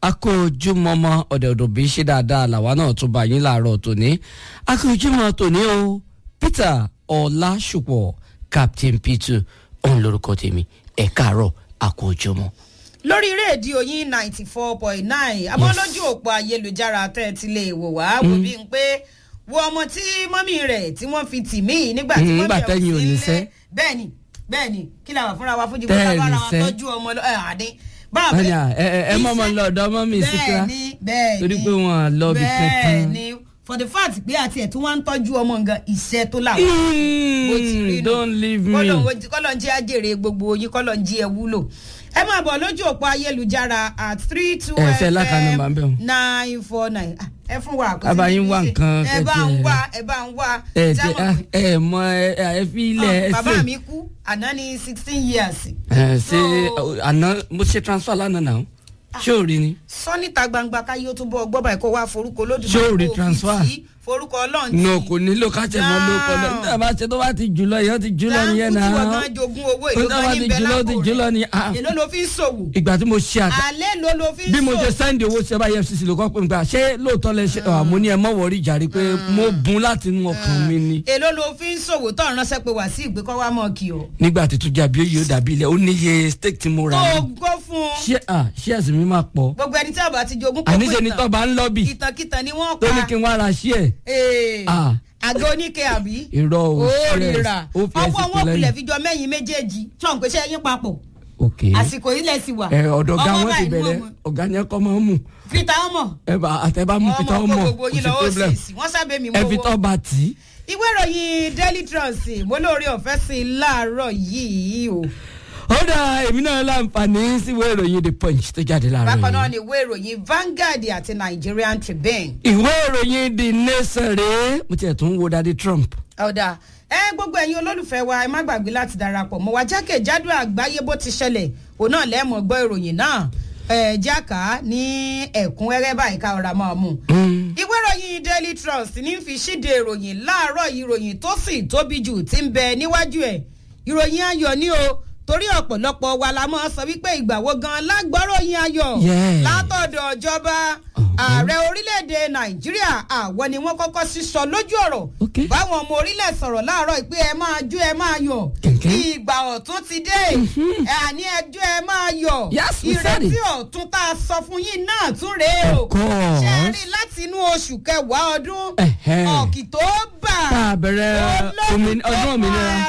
akójúmọmọ ọ̀dẹ̀ọ̀dọ̀ bí ṣe dáadáa làwa náà tún bá yín láàárọ̀ tòní akójúmọ tòní o Peter Ọlásùpọ̀ Captain P2 òun lórúkọ tèmi ẹ káàárọ̀ akójúmọ. lórí rédíò yín ninety four point nine àmọ́ lójú òpó ayélujára tẹ́ ẹ ti lè wò wá wò bí n pé wo ọmọ tí mọ́mì rẹ̀ tí wọ́n fi tì mí nígbà tí Mm, mọ́mì nígbà rẹ̀ tẹ́yìn ò sí níṣẹ́. nílé bẹ́ẹ̀ni bẹ́ẹ̀ni kí làwọn fúnra wa fúnjì Tẹ́ ẹ bá bára wa níṣẹ́. tọ́jú ọmọ lọ ẹ̀ àdín báwa Wọ́n ní à, ẹ ẹ ẹ mọ́ ọmọ iṣẹ́- lọ ọ̀dọ̀ ọmọ mi síkírá bẹ́ẹ̀ni bẹ́ẹ̀ni torí pé wọn à lọ bí kankan. bẹ́ẹ̀ni for the fact pé àti ẹ̀ tí wọ́n ń tọ́jú ọmọ nǹkan iṣẹ́ tó làwọn bó ti rí Mm, nù. don't leave me. Kọ́lọ̀ ń- kọ́lọ̀ ń jẹ́ àjèrè gbogbo yín kọ́lọ̀ ń jí ẹ wúlò ẹ máa bọ̀ lójú òpó ayélujára at three two Ẹ fẹ́ láka nọ́mbà ń bẹ̀ wọ́n. nine four nine Ah, ẹ fún wa àkọsílẹ̀ Bàbá yín wá ṣe. nǹkan ẹ bá ń kẹ́kẹ́. wá ẹ bá ń wá ẹ Jámọ̀ ẹ pé- ẹ mọ ẹ ẹ fi ilẹ̀ ẹ Ah, bàbá ṣe mi kú àná ní sixteen years ẹ ṣe So- àná mo ṣe transfer lánàá náà ṣé ò rí ni. sọ níta gbangba káyé ó túbọ̀ gbọ́ báyìí kó wá forúkọ lódùmarè Ṣé o rí kó fi transfer? tì í, forúkọ ọlọ́run tì í. no kò nílò ká tẹ̀ mọ́ ló kọ́ lọ No. nígbà bá ṣe tó bá ti jù lọ yẹn ó ti jù lọ nìyẹn náà láǹkù tí wọ́n gan jogún owó èlò Nígbà bá gan ti ní bẹ́ẹ̀ jù lọ ó ti lápò jù lọ rẹ̀ ni ah, èló ló fi ń ṣòwò ìgbà tí mo ṣe àgbà alẹ́ ló ló fi ń bí mo ṣe ṣòwò sẹ́ndì owó ṣe bá EFCC ló kọ́ pé nígbà ṣé lóòótọ́ lẹ ṣe àmọ́ ní ẹ mọ̀ wọ́rí jàre pé mo bùn láti inú ọkàn mi ni èló ló fi ń ṣòwò tó ń ránṣẹ́ pé wá sí ìgbékọ́ wa mọ̀ kí o. nígbà tí tún jàbí oyè ó dàbí ilẹ̀ ó níye steak tí mo rà kó ní o gbó fún un ṣé à ṣé ẹ̀sìn mi máa pọ̀ gbogbo ẹni tí a bá ti jogún kó àníṣe ni tọ́ bá ń lọ́bì ìtànkìtàn ni wọ́n tó ní pa kí n wá ra ṣí ẹ̀ Ee, Ah. àgọ́ oníke àbí irọ́ o ó stress, rira ó fi ọwọ́ ẹ̀sìn wọn pẹ̀lẹ́ kulẹ̀ fi jọ mẹ́yìn méjèèjì tí wọ́n ń pèsè ẹyin papọ̀ ok àsìkò ilẹ̀ sì wà. ẹ ọ̀dọ̀ ọ̀gá Ọmọ wọn ti báyìí bẹ̀rẹ̀ mú ọmọ. ọ̀gá yẹn kọ́ máa ń mú fita ọmọ ẹ bá àtẹ̀bá mú fi tọ́ ọmọ mọ̀ kó gbogbo kò yín sí lọ ó problem sì sí wọ́n sábẹ́ mi ẹ fi mọ́wọ́. tọ́ bá tì í. ìwé ìròyìn daily trust mo lóore ọ̀fẹ́ sí i láàárọ̀ yìí o. ó dà èmi náà láǹfààní síwèé ìròyìn the punch tó jáde láàárọ̀ bákan náà yìí. ni ìwé ìròyìn Vanguard àti Nigerian Tribune. ìwé ìròyìn the nation rèé mo tiẹ̀ tún wo dadi Trump. ọ̀dà ẹ gbogbo ẹ̀yin olólùfẹ́ wa ẹ má gbàgbé láti darapọ̀ mọ́ wa jákèjádò àgbáyé bó ti ṣẹlẹ̀ òun náà lẹ́ẹ̀mọ̀ gbọ́ ìròyìn náà ẹ̀ jáka ní ẹ̀kúnrẹ́rẹ́ báyìí ká ọ̀rá máa mú. Mm. ìwé ìròyìn Daily Trust ní fi ṣíde ìròyìn láàárọ̀ yìí ìròyìn tó sì tóbi jù ti ń bẹ níwájú ẹ̀ ìròyìn ayọ̀ ni o torí ọ̀pọ̀lọpọ̀ wa la máa sọ wípé ìgbà wo gan lágbọ́ròyìn ayọ̀ Yeah. látọ̀dọ̀ ìjọba ààrẹ orílẹ̀-èdè Nàìjíríà àwọn ni wọ́n kọ́kọ́ sísọ lójú ọ̀rọ̀ Okay. báwọn ọmọ orílẹ̀ sọ̀rọ̀ láàárọ̀ ìpè ẹ máa jó ẹ máa yọ̀ Kẹ̀kẹ́. ìgbà ọ̀tún ti dé ẹ àní ẹjọ́ ẹ máa yọ̀ Yes, we said ìrètí it. ọ̀tún tá a sọ fún yín náà tún rèé o Of course. ṣe é rí láti inú oṣù kẹwàá ọdún Ẹ̀hẹ́. ọ̀kìtóbà tá a bẹ̀rẹ̀ omin- ọdún òmìnira.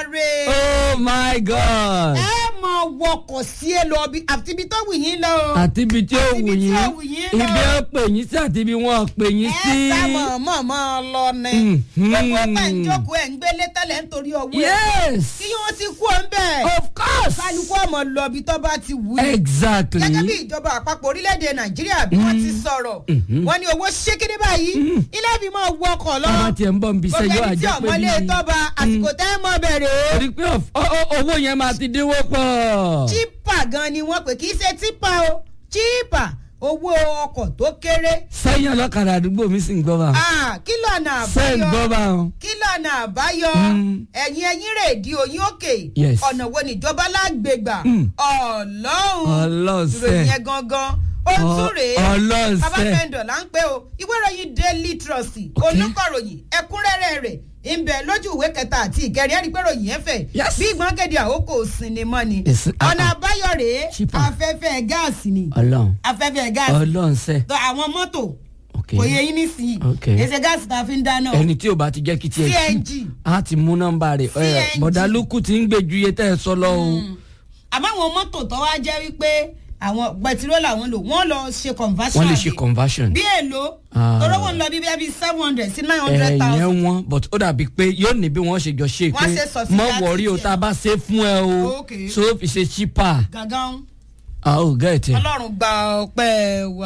oh my god. ẹ máa wọkọ̀ sí ẹ lọ bí àti ibi tó wù yín lọ o àti ibi tí ó Àti wù ibi tí yín ó wù yín lọ. ibi ó pè yín sí àti ibi wọn ò pè yín ẹ sí. sá mọ̀ mọ̀ mọ̀ lọ ni Mhm. gbogbo pẹ̀ ń jókòó ẹ̀ ń gbélé tẹ́lẹ̀ nítorí owó ẹ̀ yes kí wọ́n ti kú ọ̀ ń bẹ̀ of course. kálukú ọmọ lọ bí tó bá ti wù yín exactly. gẹ́gẹ́ bí ìjọba àpapọ̀ orílẹ̀-èdè nàìjíríà bí wọ́n ti sọ̀rọ̀ wọ́n ní owó ṣékédé báyìí ilé fi máa wọ ọkọ̀ lọ bàbá tiẹ̀ ń bọ̀ nbí gbogbo sẹ́yọ́ ẹni tí àjẹ́ pé ọmọlé bí. tọ́ba àsìkò tẹ́ ẹ mọ́ bẹ̀rẹ̀ torí pé of- o- o- owó yẹn máa ti dínwó pọ̀. chípà gan ni wọ́n pè kì í ṣe típà o chípà owó ọkọ̀ tó kéré sẹ́yìn ọlọ́kadà àdúgbò mi sì ń gbọ́ bá. Ah, kí lọ́nà sẹ́yìn gbọ́ àbáyọ bá wọn. kí lọ́nà àbáyọ Mm. ẹ̀yin ẹ̀yin rèédi oyin òkè Yes. ọ̀nà wo níjọba lágbègbà Mm. ọlọ́run ọlọ́sẹ̀ ìròyìn yẹn gangan ó tún rèé bàbá ọlọ́sẹ̀. fẹ́ndọ̀ là ń pè o ìwé ìròyìn daily trust olùkọ̀ròyìn ẹ̀kúnrẹ́rẹ́ rẹ̀ ń bẹ lójú ìwé kẹta àti ìkẹrin ẹ̀rí pé ròyìn yẹn fẹ̀ Yes. bí ìgbọ́nkẹ́dẹ́ àkókò sinimá ni Ìsìn- ah, ọ̀nà ah. àbáyọ rèé Cheaper. afẹ́fẹ́ gáàsì ni ọlọ́run afẹ́fẹ́ gáàsì ọlọ́sẹ̀. tó àwọn mọ́tò ok kò yẹ yín nísìnyí Ok. èsè gáàsì tá a fi ń dáná o. ẹni tí ò bá ti jẹ́ kí tiẹ̀ CNG. kí a ti mú nọ́mbà rẹ̀ ẹ CNG. bọ̀dá lukú ti ń gbé ju iye tẹ́ ẹ sọ lọ o. àmọ́ àwọn mọ́tò tó wá jẹ́ wípé àwọn pẹtiró làwọn lò wọ́n lọ ṣe conversion wọ́n lè ṣe àbí? conversion. bí èlò Ah. tọ́rọ́ wọn lọ bí bí seven hundred sí nine hundred ẹ̀yẹn thousand. wọn but ó dàbí pé yóò ní bí wọ́n ṣe jọ ṣe Wọ́n pé ṣe subsidy mọ wọ̀rí o tiẹ̀. tá a bá ṣe fún ẹ o Okay. so ó fi ṣe cheaper. gangan a ò gẹ̀ẹ́tì. ọlọ́run gba ọpẹ́ wa.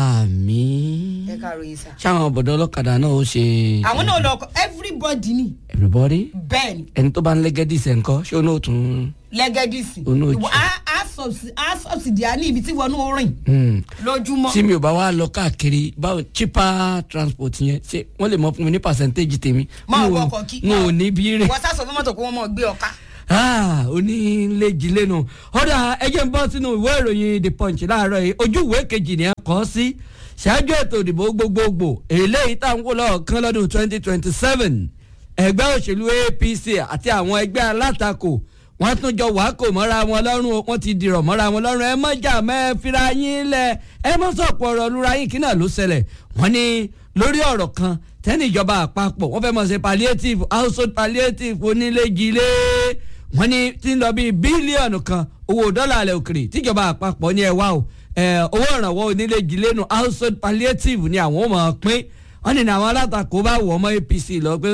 àmín. ẹ ká ròyìn sá. ṣáwọn bọ̀dọ̀ ọlọ́kadà náà ó ṣe. àwọn náà lọ ọkọ everybody ni everybody bẹ́ẹ̀ ni ẹni tó bá ń lẹ́gẹ́dì sẹ̀ ńkọ́ ṣé ó náà tún. lẹ́gẹ́dìsì Onú ojú. Ìwọ- á- á subsi- á subsidy á ní ibi tí wọnú rìn Hmm. lójúmọ́. tí mi ò bá wá lọ káàkiri báwo cheaper transport yẹn ṣé wọ́n lè mọ fún mi ní percentage tèmi. Máa N ò- wọkọ̀ kí- n ò ní bí rè. wọ́n sá sọ fún mọ́tò kó wọ́n mọ̀ gbé ọ̀ka. onílẹ̀jì lẹ́nu ọ̀dà ẹjẹ̀ ń bọ́ sínú ìwé ìròyìn the punch láàárọ̀ yìí ojú ìwé kejì ni a kọ́ sí ṣáájú ètò ìdìbò gbogbogbò eléyìí tá à ń wò lọ́ọ̀kan lọ́dún twenty twenty seven ẹgbẹ́ òṣèlú apc àti àwọn ẹgbẹ́ alátakò wọ́n tún jọ wàá kò mọ́ra wọn lọ́rùn wọ́n ti dìrọ̀ mọ́ra wọn lọ́rùn ẹ mọ́jà mẹ́fìrà yín lẹ̀ ẹ mọ́ sọ̀pọ̀ ọ̀rọ̀ lura yín kí náà ló ṣẹlẹ̀ wọ́n ní lórí ọ̀rọ̀ kan tẹ́ni ìjọba àpapọ̀ wọ́n fẹ́ mọ̀ ṣe palliative household palliative onílé-jilé wọ́n ní tí ń lọ bíi bílíọ̀nù kan owó dọ́là alẹ́ òkèrè tíjọba àpapọ̀ ní ẹ wá o owó ìrànwọ́ onílé-jilé nu household palliative ni àwọn ò mọ̀ pín wọ́n ní àwọn alátakò bá wọ̀ ọmọ apc lọ pé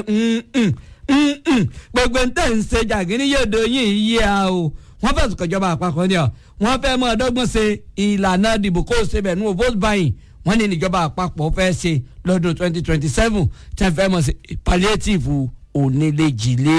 gbogbo ntẹ̀ ń ṣe jàgínní yòdo yìí yí a o wọ́n fẹ̀sùn kọjọba àpapọ̀ ni ọ wọ́n fẹ́ mọ́ ọdọ́gbọ́n ṣe ìlànà dìbò kó o ṣe bẹ̀ nù vote buying wọ́n ní níjọba àpapọ̀ fẹ́ ṣe lọ́dún twenty twenty seven tí wọ́n fẹ́ mọ̀ sí palliative onílé-jìlé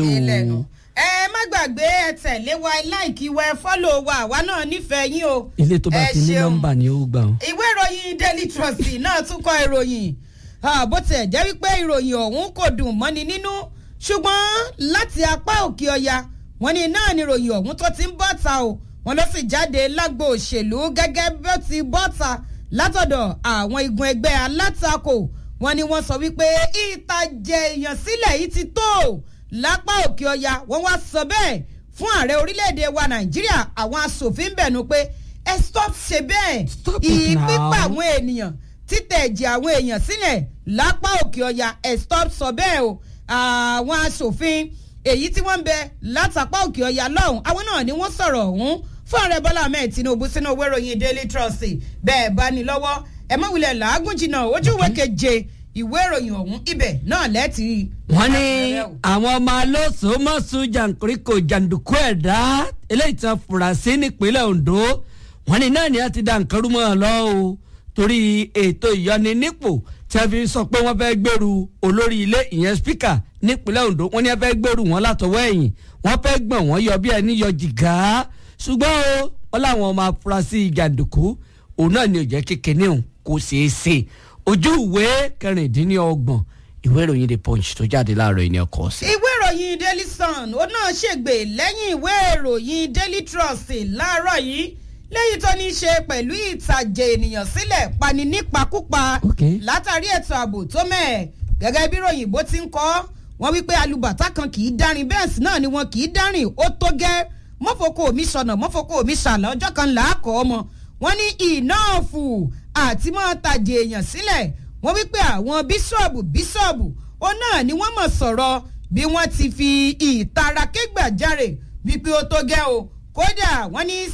o. ẹ má gbàgbé ẹ tẹ̀lé wa láìkí wa ẹ fọ́lọ̀ wa àwa náà nífẹ̀ẹ́ yín o. ilé tó bá Ẹ ti ní ṣeun. nọ́mbà ni ó gbà wọn. ìwé ìròyìn daily trust náà tún kọ ìròyìn Ah, bó tiẹ̀ jẹ́ wípé ìròyìn ọ̀hún kò dùn mọ́ni nínú ṣùgbọ́n láti apá òkè ọya wọn ni náà ni ìròyìn ọ̀hún tó ti ń bọ́ta o wọn ló sì jáde lágbo òṣèlú gẹ́gẹ́ bí ó ti bọ́ta látọ̀dọ̀ àwọn igun ẹgbẹ́ alátakò wọn ni wọ́n sọ wípé ìtàjẹ̀ èèyàn sílẹ̀ yìí ti tó o lápá òkè ọya wọ́n wá sọ bẹ́ẹ̀ fún ààrẹ orílẹ̀-èdè wa nàìjíríà àwọn asòfin bẹ̀nu pé ẹ stop ṣe bẹ́ẹ̀ Stop it now. ìpípa àwọn ènìyàn títẹ̀ ẹ̀jẹ̀ àwọn èèyàn sílẹ̀ lápá òkè ọya ẹ̀ stop sọ bẹ́ẹ̀ o àwọn asòfin èyí tí wọ́n ń bẹ látàpá òkè ọya lọ́hùn àwọn náà ni wọ́n sọ̀rọ̀ ọ̀hún fún ààrẹ bọ́lá ahmed tinubu sínú owó ìròyìn daily trust bẹ́ẹ̀ bá ní lọ́wọ́ ẹ mọ̀ wulẹ̀ làágùn jìnnà ojú ìwé keje ìwé ìròyìn ọ̀hún ibẹ̀ náà lẹ́ẹ̀tì rí. wọ́n ní àwọn ọmọ alóṣòmọ́sù jàǹkóríkò jàǹdùkú ẹ̀dá eléyìí tí wọ́n fura sí nípínlẹ̀ ondo wọ́n ní náà ni a ti da nǹkan rú mọ́ ọ lọ o torí ètò ìyọninípò tí a fi sọ pé wọ́n fẹ́ gbèrú olórí ilé ìyẹn spíkà nípínlẹ̀ ondo wọ́n ní a fẹ́ gbèrú wọn látọwọ́ ẹ̀yìn wọ́n fẹ́ gbọ̀n wọ́n yọ bí ẹni yọ jìgá ṣùgbọ́n o wọ́n láwọn ọmọ afurasí jàǹdùkú òun náà ni ò jẹ́ kékeré òun kò ṣeé ṣe ojú ìwé kẹrìndínlọ́gbọ̀n ìwé ìròyìn the punch tó jáde láàárọ̀ yìí ni ọkọ̀ sí. ìwé ìròyìn daily sun ó náà ṣègbè lẹ́yìn ìwé ìròyìn daily trust láàárọ̀ yìí lẹ́yìn tó ní í ṣe pẹ̀lú ìtàjẹ̀ ènìyàn sílẹ̀ pani nípakúpa Ok. látàrí ètò ààbò tó mẹ́ẹ̀ gẹ́gẹ́ bí ròyìn bó ti ń kọ́ wọ́n wípé alùbàtà kan kì í dárin bẹ́ẹ̀ sì náà ni wọn kì í dárìn ó tó gẹ́ mọ́fokò mi sọnà mọ́fokò mi sàlẹ̀ ọjọ́ kan là á kọ́ ọmọ wọ́n ní ìnáàfù àti mọ́ tàjẹ̀ èèyàn sílẹ̀ wọ́n wípé àwọn bíṣọ̀bù bíṣọ̀bù ó náà ni wọ́n mọ̀ sọ̀rọ̀ bí wọ́n ti fi ìtara kégbàjarè wípé ó tó gẹ́ o kódà wọ́n ní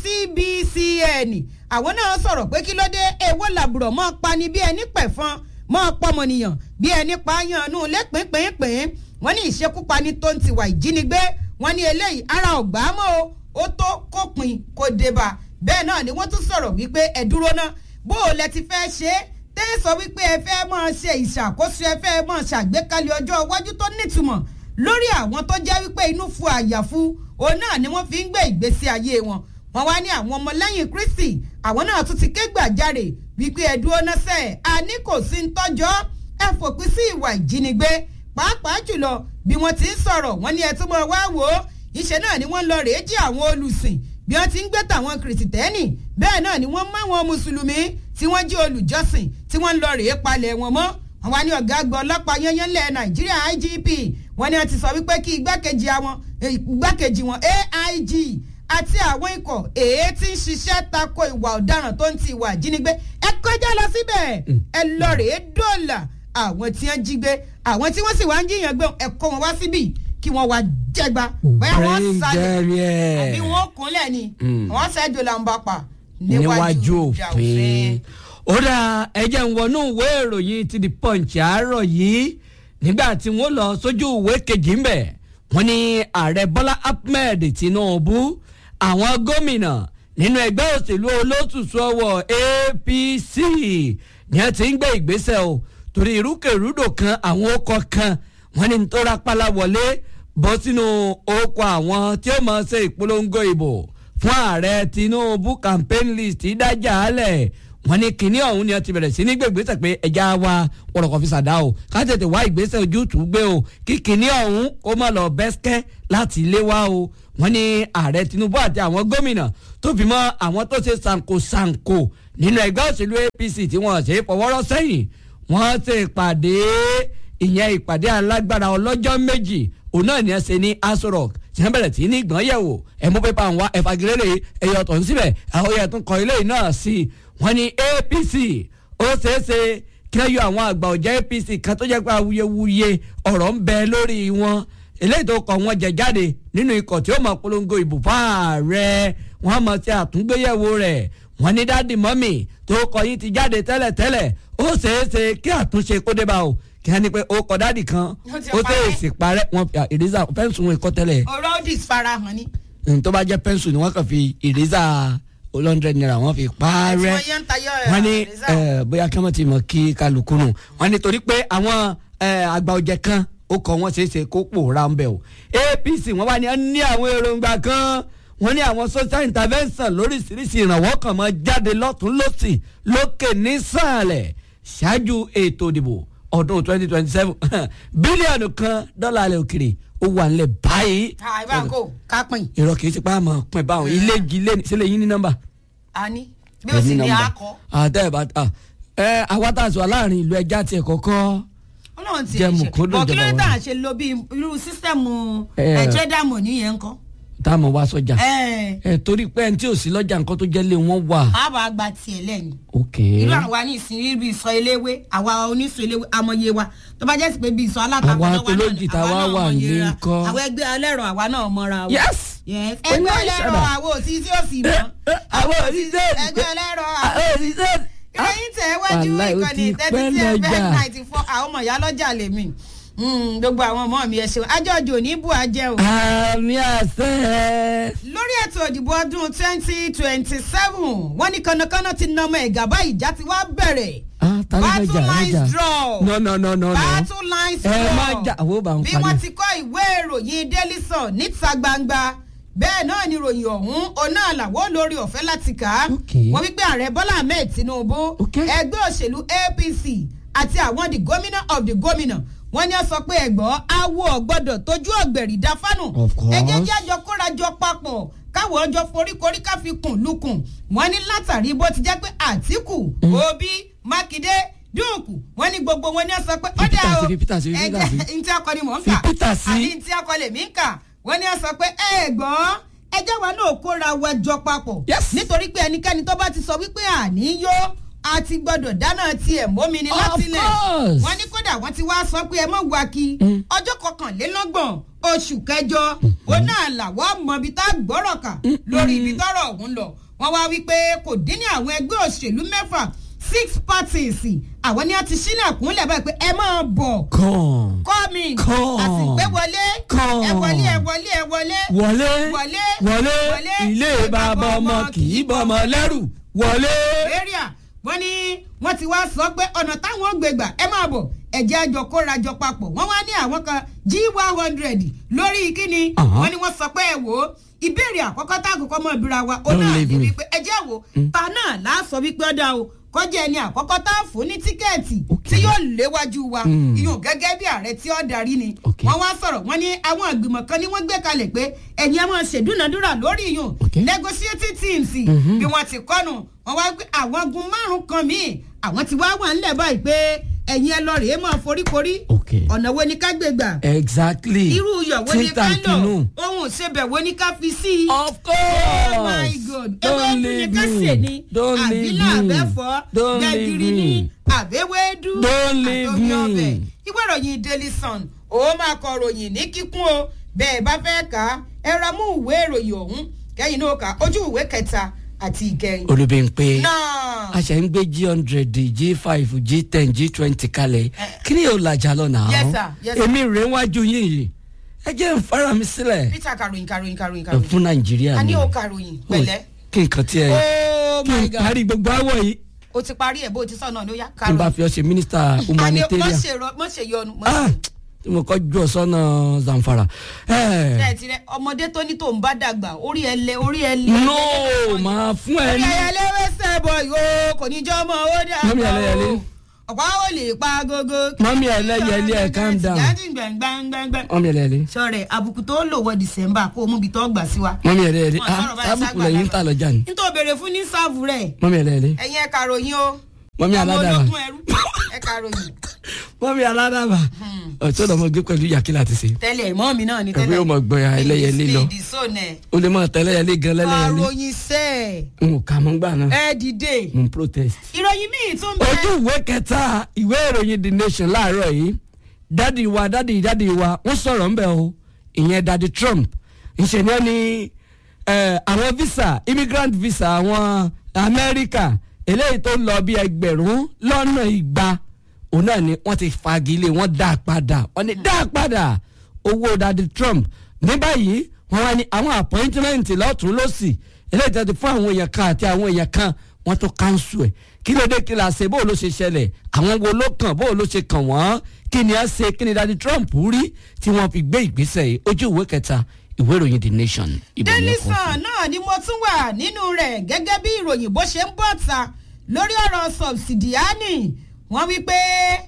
cbcn àwọn náà sọ̀rọ̀ pé kí ló dé èwo làbùrọ̀ mọ́ pani bí ẹni pẹ̀fọn mọ́ pọ́mọnìyàn bí ẹni pààyàn nù lẹ́pìnpínpín wọ́n ní ìṣekúpani tó ń tiwa ìjínigbé wọ́n ní eléyìí ara ọ̀gbá mọ́ o ó tó kópin kó débà bẹ́ẹ̀ náà ni wọ́n tún sọ̀rọ̀ wípé ẹ dúró ná bó o lẹ ti fẹ́ ṣe é tẹ́ ẹ sọ wípé ẹ fẹ́ máa ṣe ìṣàkóso ẹ fẹ́ máa ṣàgbékalẹ̀ ọjọ́ iwájú tó nítumọ̀ lórí àwọn tó jẹ́ wípé inú fu àyàfu òun náà ni wọ́n fi ń gbé ìgbésí ayé wọn wọ́n wá ní àwọn ọmọlẹ́yìn kristi àwọn náà tún ti ké gbàjarè wípé ẹ dúró ná sẹ́ẹ̀ àní kò sí ń tọ́jọ́ ẹ fòpin sí ìwà ìjínigbé pàápàá jùlọ bí wọ́n ti ń sọ̀rọ̀ wọ́n ní ẹ tún mọ̀ wá wò ó ìṣe náà ni wọ́n lọ rèé jí àwọn olùsìn bí wọ́n ti ń gbé tàwọn kìrìsìtẹ́nì bẹ́ẹ̀ náà ni wọ́n mú àwọn mùsùlùmí tí wọ́n jí olùjọ́sìn tí wọ́n ń lọ rèé palẹ̀ wọn mọ́ àwọn ní ọ̀gá àgbà ọlọ́pàá yẹnyẹn lẹ̀ nàìjíríà igp wọ́n ní wọ́n ti sọ wípé kí igbákejì àwọn igbákejì wọn aig àti àwọn ikọ̀ èé tí ń ṣiṣẹ́ tako ìwà ọ̀daràn tó ń ti ìwà ìjínigbé ẹ kọjá lọ síbẹ̀ ẹ lọ rèé dọ́là àwọn tí wọ́n jí gbé àwọn tí wọ́n sì wá ń jiyàn gbé ẹ kó wọn wá síbì kí wọ́n wá jẹgba bóyá wọ́n Bring sálẹ̀ them here. àbí wọ́n kúnlẹ̀ ni Mm. wọ́n ṣẹ́jọ́ là ń bá pa níwájú ìjà òfin. ó dá ẹjẹ̀ ń wọnú ìwé ìròyìn ti the punch àárọ̀ yìí nígbà tí wọ́n lọ sójú ìwé kejì ń bẹ̀ wọ́n ní ààrẹ bọ́lá ahmed tinubu àwọn gómìnà nínú ẹgbẹ́ òṣèlú olótùtù ọwọ́ apc ni wọ́n ti ń gbé ìgbésẹ̀ o torí irúkèrúdò kan àwọn ọkọ̀ kan wọ́n ní tó rápálá wọlé bọ́ sínú ọkọ̀ àwọn tí ó máa ṣe ìpolongo ìbò fún ààrẹ tinubu campaign list dájà álẹ̀ wọ́n ní kinní ọ̀hún ni wọ́n ti bẹ̀rẹ̀ sí ní gbègbèsè pé ẹja wa wọ̀rọ̀kọ̀ fi ṣàdá o ká tètè wá ìgbésẹ̀ ojútùú gbé o kí kinní ọ̀hún kó má lọ bẹ́sikẹ́ láti ilé wa o wọ́n ní ààrẹ Tinubu àti àwọn gómìnà tó fi mọ́ àwọn tó ṣe ṣàǹkóṣàǹkó nínú ẹgbẹ́ òṣèlú APC tí wọ́n ṣe é fọwọ́rọ́ sẹ́yìn wọ́n ṣe ìpàdé ìyẹn ìpàdé alágbára ọlọ́jọ́ méjì òun náà ni ẹ ṣe ní Aso Rock tí wọ́n bẹ̀rẹ̀ sí ní gbọ́n yẹ̀wò ẹ̀mú pépà ń wá ẹ̀fagilélẹ̀ ẹ̀yọ̀ tó ń síbẹ̀ àwọn yẹn tún kọ ilé yìí náà sí i wọ́n ní APC ó ṣeé ṣe kí wọ́n yọ àwọn àgbà ọ̀jẹ̀ APC kan tó jẹ́ pé awuyewuye ọ̀rọ̀ ń bẹ lórí wọn eléyìí tó kọ wọn jẹ jáde nínú ikọ̀ tí ó mọ̀ polongo ìbò fáàrẹ wọ́n mọ̀ sí àtúngbéyẹ̀wò rẹ̀ wọ́n ní dáàdì mọ́mì tó kọ yín ti jáde tẹ́lẹ̀tẹ́lẹ̀ ó ṣeé ṣe kí àtúnṣe kó dé bá o kí wọ́n ní pé ó kọ dáàdì kan ti ó parẹ́. tẹ̀ sí parẹ́ wọn fi ìrẹ́sà pẹ́ńsù wọn kọ́ tẹ́lẹ̀ ọ̀rọ̀ dis farahàn ni. n tó bá jẹ́ pẹ́ńsù ni wọ́n kàn fi ìrẹ́sà olóńdrẹ́ náírà wọ́n fi parẹ́ tí wọ́n yẹn ń tayọ wọ́n ní ẹ̀rẹ́sà. eh, bóyá kí wọ́n ti mọ̀ kí kálukú nù wọ́n ní torí pé àwọn eh, àgbà ọ̀jẹ̀ kan ó kọ wọ́n ṣeé ṣe kó pòórá ń bẹ̀ o APC wọ́n wá ní ẹ ní àwọn èròǹgbà kan wọ́n ní àwọn social intervention lóríṣiríṣi ìrànwọ́ kan máa jáde lọ́tún lọ́sì lókè nísàlẹ̀ ṣáájú ètò ìdìbò ọdún twenty twenty seven bílíọ̀nù kan dọ́là alẹ́ òkèrè ó wà nílẹ̀ báyìí àìbáǹkò kápìn ìrọ̀ kìí ti pa àmọ́ pin báwọn ilé ilé sílẹ̀ yín ní nọ́mbà àní bí ó sì ní akọ àtẹ ìbá ẹ awátàsọ aláàrin ìlú ẹja tiẹ̀ kọ́kọ́ ọlọ́run ti Jẹ́ ẹ̀ ṣe mùkúndùn bọ̀ kí ló ìjọba dé wa. à ṣe lo bí irú sísẹ́mù Eh. ẹ̀jẹ̀dàmọ̀ nìyẹn ńkọ́. táàmù wá sọjà ẹ̀ ẹ torí pé ẹni tí ò sí lọ́jà nǹkan tó jẹ́ lé wọn wà. àbá gba tiẹ̀ lẹ́yìn. ok irú àwa ní ìsìn bí ìsọ eléwé àwa oníṣọ eléwé amọye wa tó bá jẹ́ sí pé bí ìsọ alátakọ̀ Àwa náà wà tolójì náà, tá àwa wá náà wà mọye nílé ra. ńkọ́? àwọn ẹgbẹ́ ẹlẹ́rọ àwa náà mọ́ra wa. yes. Yes. We know ẹgbẹ́ each ẹlẹ́rọ other. àwọn òsì tí ó sì mọ́. àwọn òṣìṣẹ́ ẹgbẹ́ ẹlẹ́rọ àwọn òṣìṣẹ́ ìròyìn tẹ̀ wájú Wàláì, ó ìkànnì ti thirty pẹ́ seven lọ́jà. ninety four àwọn ọmọ ìyá lọ́jà lèmi Mm, gbogbo àwọn ọmọ mi ẹ ṣeun ajọ́jò ní bù ajẹ́ o. àmì àṣẹ. lórí ètò ìdìbò ọdún twenty twenty seven wọ́n ní kànnàkànnà ti nà ọmọ ẹ̀gà báyìí ìjà ti wá bẹ̀rẹ̀ ah ta ló fẹ́ battle jà ló lines jà draw no no no no no battle lines ẹ draw má jà àwọn ò bá ń bí parí. wọ́n ti kọ́ ìwé ìròyìn daily sun níta gbangba bẹ́ẹ̀ náà ni ìròyìn ọ̀hún ọ̀nà àlàwọ̀ lórí ọ̀fẹ́ láti kà á Okay. wọ́n wípé ààrẹ bọ́lá ahmed tinubu Okay. ẹgbẹ́ òṣèlú apc àti àwọn the governor of the governor wọ́n ní ó sọ pé ẹ̀gbọ́n awo ọ̀gbọ́dọ̀ tójú ọ̀gbẹ̀rì dá fánù Of course. ẹ jẹ́ jẹ́ àjọ kórajọ papọ̀ káwọ́ ọjọ́ foríkorí ká fi kùn lukùn wọ́n ní látàrí bó ti jẹ́ pé àtìkù òbí mákindé dúùkù wọ́n ní gbogbo wọn ní ó sọ pé ó Fi dá Peter o sí, fi Peter sí, fi Peter sí. ẹjẹ ntí akọ ni mò ń Fi kà Peter sí. àbí ntí akọ lèmi ń kà wọ́n ní ó sọ pé ẹ gbọ́n ẹjẹ́ wa náà kóra wa jọ papọ̀ Yes. nítorí pé ẹnikẹ́ni tó bá ti sọ wípé àní yó a ti gbọ́dọ̀ dáná tiẹ̀ mómi ni Of látilẹ̀ course. wọ́n ní kódà wọ́n ti wá sọ pé ẹ mọ̀ wá kí Mm. ọjọ́ kọkànlélọ́gbọ̀n oṣù kẹjọ òun náà làwọn mọ ibi tá a gbọ́rọ̀ kà lórí ibi tọ́rọ̀ ọ̀hún lọ wọ́n wá wípé kò dín ní àwọn ẹgbẹ́ òṣèlú mẹ́fà six parties àwọn ni a ti sílẹ̀kùnlẹ̀ báyìí pé ẹ máa bọ̀ kàn coming Come. àsìgbé wọlé Come. ẹ wọlé ẹ wọlé ẹ wọlé wọlé wọlé wọlé wọlé ilé bàbá ọmọ kì í bọmọ lẹ́rù wọlé. area wọ́n ní wọ́n ti wá sọ pé ọ̀nà táwọn gbé gbà ẹ máa bọ̀ ẹ̀jẹ̀ àjọ kóra jọ papọ̀ wọ́n wá ní àwọn kan g one hundred lórí kíni Aha. wọ́n ní wọ́n sọ pé ẹ wò ó ìbéèrè àkọ́kọ́ tá àkọ́kọ́ mọ̀ ìbíra wa ó Don't náà leave ní me. wípé ẹjẹ́ wo ta náà láàsọ wípé ọ̀dà o kọjá ẹni àkọ́kọ́ tá a fún ní tíkẹ́ẹ̀tì Okay. tí yóò léwájú wa Mm. ìyún gẹ́gẹ́ bí ààrẹ tí ó darí ni Okay. wọ́n wá sọ̀rọ̀ wọ́n ní àwọn ìgbìmọ̀ kan ní wọ́n gbé kalẹ̀ pé ẹ̀yin ẹ máa ṣèdúnadúrà lórí ìyún Okay. negotiating teams Mhm. bí wọ́n ti kọ́nu wọ́n wá pé àwọn gun márùn kan míì àwọn ti wá wà ńlẹ̀ báyìí pé ẹ̀yin ẹ lọ rèé máa foríkorí Okay. ọ̀nà wo ni ká gbé gbà exactly irú iyọ̀ wo ni ká lò Tintantinu. ohun ìsebẹ̀ wo ni ká fi sí i. of course Oh my God. Ewé don't dùn ní leave ká sè me ni. don't leave Àbílà me àbẹ́fọ́. don't leave Gbẹ̀gìrì ni. me Àbẹ́wédú. Don't leave àtomi me. ọbẹ̀. Ìwé ìròyìn Daily Sun. Ó máa kọ ròyìn ní kíkún o. Bẹ́ẹ̀ bá fẹ́ kà á. Ẹ ra mú ìwé ìròyìn ọ̀hún. Kẹ́yìn náà kà á. ojú ìwé kẹta àti ìkẹyìn. olùbẹ̀ǹpẹ̀ Náà. a ṣe ń gbé g hundred g five g ten g twenty kalẹ̀ kí ni yóò lajà lọ́nà Yes, sir. Yes, sir. èmi rèé wájú yín yìí ẹ jẹ́ ń fara mi sílẹ̀ Peter karòyìn karòyìn karòyìn ẹ karòyìn. fún nàìjíríà A ní ni o karòyìn pẹ̀lẹ́. kí nǹkan tí ẹ Oh kí my n God. parí gbogbo àwọ̀ yìí O ti parí ẹ̀ bó o ti sọ náà ló yá kí n bá karòyìn. fi ọ ṣe mínísítà Àní mọ̀ humanitarian ṣe rọ- mọ̀ ṣe yọnu. mọ̀ ah ṣe- tí mo kọ́ jù ọ sọ́nà zamfara. ẹ ẹ ti rẹ ọmọdé tó ní tòun bá dàgbà orí ẹ lé orí ẹ lé. no máa fún ẹ orí ní. ẹyẹlé wẹsẹ̀ bọ̀ yóò kò ní jọ́ ọmọ ó dà Mọ́mí ẹlẹ́yẹlé. ọ̀pá ó lè pa agogo. Mọ́mí ẹlẹ́yẹlé, ẹ calm down. jáde gbẹ̀ngbẹ̀ngbẹ̀. mọ́mí ẹ̀ lẹ́yẹlé. sọ̀rẹ̀ àbùkù tó lò wọ december kó o mú ibi tó gbà sí wa. mọ́mí ẹ̀ lẹ́yẹlé. Wọ́n sọ̀rọ̀ ah báyìí sábùkù ságbà lẹ́yìn ń lábà. tà lọ́jà ni. nítorí o béèrè fún ní sáàfù rẹ̀ mọ́mí ẹ̀ lẹ́yẹlé. ẹ̀yin ẹ̀ka ròyìn o. Mọ́mí ọmọ aládàbà. ológun ẹrú ẹ̀ka ròyìn. mọ́mí aládàbà. ọ̀tún ọ̀dọ́ mo gbé pẹ̀lú yàkínlá ti ṣe. tẹ́lẹ̀ mọ́ mi náà ni Ẹ̀fọ́ tẹ́lẹ̀. yóò mọ gbọ́ya ẹlẹ́yẹlé lọ. ìdísọ́nẹ̀. o lè máa tẹ́lẹ̀yẹlé gan lẹ́lẹ́yẹlé. àròyìn sẹ́ẹ̀ n ò kà mọ́ gbà náà. ẹ dìde. mo ń protest. ìròyìn míì tún bẹ. ojú ìwé kẹta ìwé ìròyìn the nation láàárọ̀ yìí dádì wa dádì dádì wa wọ́n sọ̀rọ̀ ńbẹ̀ o ìyẹn dádì trump ńṣe ni wọ́n ní eh, àwọn visa immigrant visa àwọn amẹ́ríkà eléyìí tó ń lọ bí ẹgbẹ̀rún lọ́nà igba òun náà ni wọ́n ti fagilé wọ́n dá a padà wọ́n ní dá a padà owó dádì trump ní báyìí wọ́n wá ní àwọn appointment lọ́tún lọ́sì eléyìí tó ti fún àwọn èèyàn kan àti àwọn èèyàn kan wọ́n tó cancel ẹ̀ kí ló dé kí la ṣe bó ló ṣe ṣẹlẹ̀ àwọn wo ló kàn bó ló ṣe kàn wọ́n kí ni a ṣe kí ni dadi trump rí tí wọ́n fi gbé ìgbésẹ̀ yìí ojú ìwé kẹta ìwé ìròyìn the nation. ibẹ̀ ni daily ẹ kọ́ sí. sun náà ni mo tún wà nínú rẹ̀ gẹ́gẹ́ bí ìròyìn bó ṣe ń bọ̀ ta lórí ọ̀rọ̀ subsidiani wọ́n wí pé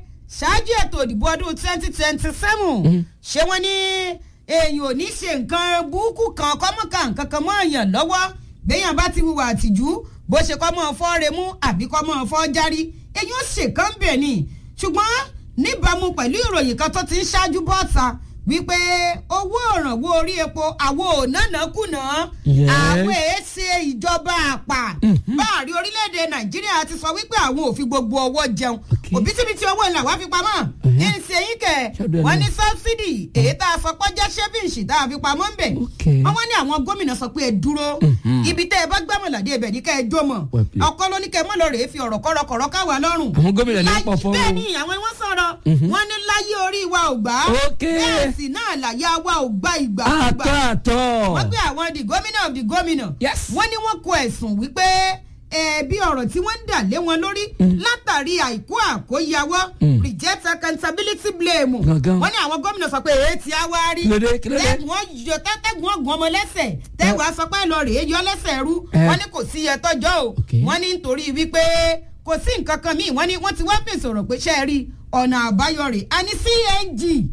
ṣáájú ètò ìdìbò ọdún twenty twenty seven ṣé wọ́n ní èèyàn ò ní ṣe nǹkan burúkú kan kọ́mọ́ka nǹkan kan mọ́ èèyàn lọ́wọ́ béèyàn bá ti hùwà àtìjú bó ṣe kọ́ mọ́ fọ́ remú àbí kọ́ mọ́ fọ́ járí èyí ó ṣèkán bẹ̀ ni ṣùgbọ́n níbàámu pẹ̀lú ìròyìn kan tó ti ń ṣáájú bọ́ọ̀ta wípé owó òrànwó orí epo àwọn ò nánà kùnà Yes. àwọn èé ṣe ìjọba àpà báàrí orílẹ̀-èdè nàìjíríà ti sọ wípé àwọn ò fi gbogbo ọwọ́ jẹun Okay. òbítíbitì owó ńlá wàá fi pamọ́ ní ṣe yín kẹ̀ Ṣọ́dọ̀ ẹ̀ wọ́n ní náà. sọ́bsidì èyí tá a sọ pé jẹ́ ṣẹ́fíǹsì tá a fi pamọ́ ń bẹ̀ Okay. wọ́n wá ní àwọn gómìnà sọ pé ẹ dúró ibi tẹ́ ẹ bá gbàmọ̀ládé ibẹ̀ ní kẹ́ ẹ jó mọ̀ Well played. ọkọ ló ní kẹ́ ẹ mọ́ lọ rèé fi ọ̀rọ̀ kọ́rọ̀kọ́rọ̀ káwa lọ́rùn àwọn gómìnà ní Láyé- pọ̀ fọ́wọ́. bẹ́ẹ̀ ni àwọn wọ́n sọ̀rọ̀ wọ́n ní láyé orí wa ò gbà Okay. bẹ́ẹ̀ sì náà làyà wa ò gbà ìgbà àtọ́ àtọ́. wọ́n gbé àwọn the governor of the governor Yes. wọ́n ní wọ́n kọ ẹ̀sùn wípé ẹ̀ẹ́bí ọ̀rọ̀ tí wọ́n ń dà lé wọn lórí látàrí àìkú àkóyawọ́ reject accountability blame Gangan. wọ́n ní àwọn gómìnà sọ pé èyí tí a wá rí Kí ló dé? Kí ló dé? tẹ́gùn ọ̀yọ́ tẹ́gùn ọ̀gùn ọmọ lẹ́sẹ̀ tẹ́wàá sọ pé lọ rèé yọ lẹ́sẹ̀ rú Eh. wọ́n ní kò sí iye tọ́jọ́ o Okay. wọ́n ní nítorí wípé kò sí nǹkan kan míì wọ́n ní wọ́n ti wá fèsì ọ̀rọ̀ pé ṣe é rí ọ̀nà àbáyọ rẹ̀ a ní cng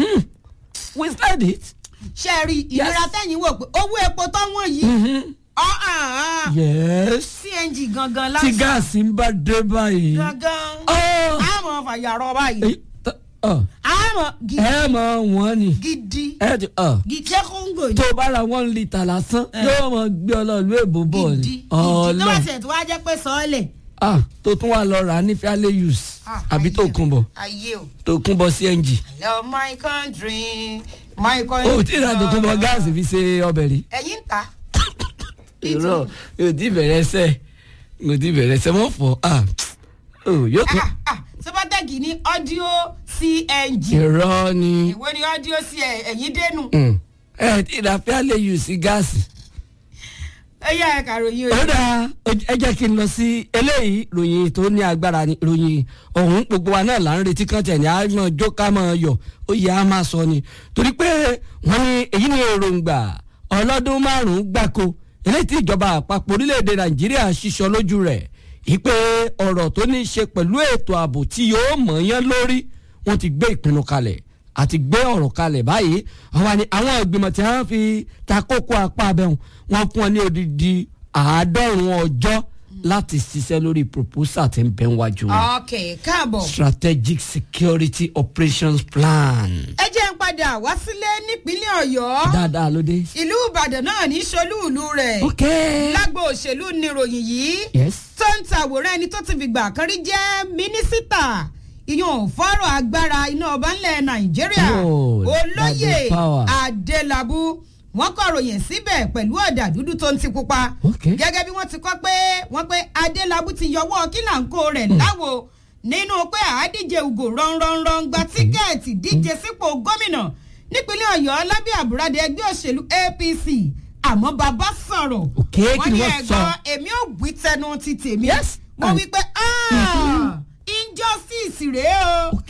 we said it. ṣe é rí ìnira tẹ́yìn wò pé owó epo tó wọ́n yìí ọ̀ àn án yes. cng gangan tí lásán gáàsì ń bá dé báyìí. gangan Ọ́. àmọ́ fàyàrọ̀ báyìí Èyí tó- ọ̀, àmọ́ gidi ẹ mọ wọn ni. gidi ẹ ti ọ̀. gidi ṣé kóńgò tó o bá ra one litre lásán yóò mọ gbé ọ lọ ìlú èbó bọ̀ gidi ni. gidi tó wá ọlọ tiẹ̀ tó wá jẹ́ pé sọ́ọ̀lẹ̀. ah tó tún wà lọ rà á ní fiale use àbí tó kún bọ̀ ayé o tó kún bọ̀ cng. hello my country my country. o tí ì ra tó kún bọ̀ gáàsì fi ṣe ọbẹ̀ rí. ẹ̀yin ń ta. irọ́ yóò ti bẹ̀rẹ̀ ẹsẹ̀ yóò ti bẹ̀rẹ̀ ẹsẹ̀ wọ́n fọ̀ ah oh, yóò tún. Ah, ah, sọ́bátẹ́gì ní audio cng. irọ́ ni ìwé ni audio sí ẹ ẹ̀yin dénú. Mm. ẹ tí ì ra fiale use gáàsì. ẹ yá ẹ kàròyìn ó o. dáa ẹ jẹ́ kí n lọ sí eléyìí ròyìn tó ní agbára ni ròyìn ọ̀hún gbogbo wa náà là ń retí kan tẹ̀ ní àmọ́ jó ká mọ́ yọ̀ ó yẹ á máa sọ ni torí pé wọ́n ní èyí ni èròǹgbà ọlọ́dún márùn-ún gbáko eléyìí tí ìjọba àpapọ̀ orílẹ̀-èdè nàìjíríà ṣiṣọ́ lójú rẹ̀ ìpè ọ̀rọ̀ tó ní í ṣe pẹ̀lú ètò ààbò tí yóò mọ̀ yán lórí wọ́n ti gbé ìpinnu kalẹ̀ àti gbé ọ̀rọ̀ kalẹ̀ báyìí àwọn ni àwọn ìgbìmọ̀ tí wọ́n fi ta kókó apá abẹ́hùn wọ́n fún ọ ní odidi àádọ́rùn-ún ọjọ́ láti ṣiṣẹ́ lórí proposal tí ń bẹ wájú wọn. ok káàbọ̀. strategic security operations plan. ẹ jẹ́ ń padà wá sílé nípínlẹ̀ ọ̀yọ́. dáadáa ló dé. ìlú ìbàdàn náà ní solúùlú rẹ̀. ok. lágbo òṣèlú níròyìn yìí. yes. tó ń tàwòrán ẹni tó ti fìgbà kan rí jẹ́ mínísítà ìyọ̀n fọ́rọ̀ agbára iná ọba ńlẹ̀ nàìjíríà Oh, olóyè that is power. adélábù wọ́n kọ̀ròyìn síbẹ̀ pẹ̀lú ọ̀dà dúdú tó ń ti pupa Okay. gẹ́gẹ́ bí wọ́n ti kọ́ pé wọ́n pé adélábù ti yọwọ́ kílàńkó rẹ̀ láwo nínú pé àádíje ugo rọ̀nrọ̀nrọ̀n gba tíkẹ́ẹ̀tì díje sípò gómìnà nípínlẹ̀ ọ̀yọ́ lábẹ́ àbúradẹ ẹgbẹ́ òṣèlú apc àmọ́ bàbá sọ̀rọ̀ Okay, kí wọ́n ni ní wọ́n sọ? ẹ̀gbọ́n èmi ò wí tẹnu ti tèmi Yes. wọ́n And- wí pé "Ah, injustice rèé o ok.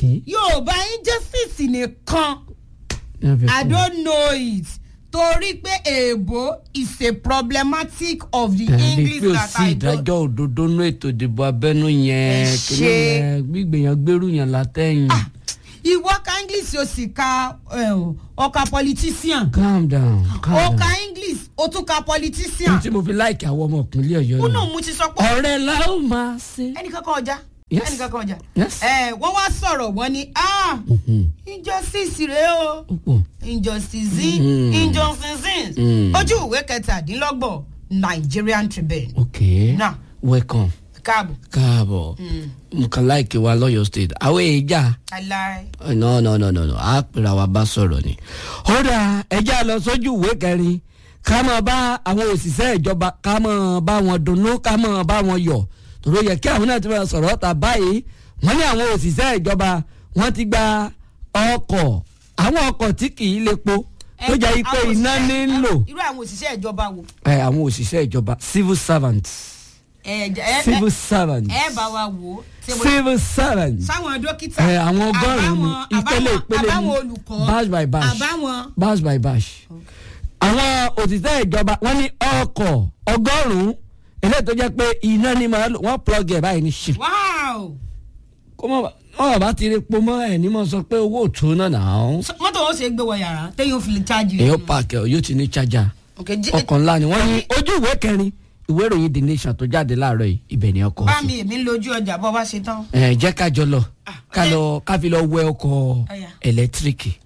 Okay. yorùbá injustice nìkan Ní wọ́n fi i kún. don't know it torí pé èèbó is a problematic of the ẹni english pé ò that sí i don't ìdájọ́ òdodo nú ètò ìdìbò abẹ́nú yẹn Ẹ kìíní ṣe. yẹn gbígbèyàn gbèrú yẹn látẹ̀yìn. ìwọ ka english o sì ka eh, ọkà politician calm down o calm ka down. english o tún ka ohun politician tí mo fi láìkì àwọn ọmọ ìpínlẹ̀ ọ̀yọ́ kúnà ni mo ti sọ pé ọ̀rẹ́ la ó máa ṣe. ẹnìkan kan ọjà Yes. ẹnìkan kan ọjà Yes. ẹ wọ́n wá sọ̀rọ̀ wọ́n ní ah Mhm. injustice rèé o ó pọ̀. injustice Mm. injustice Mm. ojú ìwé kẹtàdínlọ́gbọ̀n nigerian tribune ok Now. welcome káàbọ̀ káàbọ̀ nǹkan láìkí wa lọ́yọ̀ state àwọn èèjà aláì no no no no no a pèrè àwa bá sọ̀rọ̀ ni. ọ̀dà ẹja lọ sójú ìwé kẹrin ká máa bá àwọn òṣìṣẹ́ ìjọba ká máa bá wọn dunnú ká máa bá wọn yọ̀ tòró yẹ kí àwọn náà ti máa sọ̀rọ̀ ọ̀tà báyìí wọ́n ní àwọn òṣìṣẹ́ ìjọba wọ́n ti gba ọkọ̀ àwọn ọkọ̀ tí kì í lepo tó jẹ́ pé Àwọn iná òṣìṣẹ́- ní ń lò irú àwọn òṣìṣẹ́ ìjọba wo ẹ àwọn òṣìṣẹ́ ìjọba civil servants ẹ ẹ civil servants ẹ bá wa wò ó tí mo- civil servants sáwọn dókítà ẹ àwọn ọgọ́rùn-ún ni àbáwọn- ìpele àbáwọn- ìpele àbáwọn ni olùkọ́ batch by batch àbáwọn batch by batch. àwọn òṣìṣẹ́ ìjọba wọ́n ní ọkọ̀ ọgọ́rùn-ún eléyìí tó jẹ́ pé iná ni màá lò wọ́n plug ẹ̀ báyìí ní ṣe. wow kó mọ̀ wọ́n bá ti rí po mọ́ ẹ̀ ní mọ̀ sọ pé owó òtún náà nà án. So, mọ́tò wọn ṣe gbé wọ yàrá téyàn fi lè chájì èyí pààkì ọ̀ yóò ti ní chájà Okay, jí- ọkọ̀ ńlá ni wọ́n ní ojú ìwé kẹrin ìwé ìròyìn the nation tó jáde láàárọ̀ yìí ibẹ̀ ni ọkọ̀ bá sí. mi èmi ń lójú ọjà bọ́ bá ṣe tán ẹ jẹ́ ká jọ lọ ká lọ ká fi lọ wẹ ọkọ̀ Ọya. ẹlẹ́tíríkì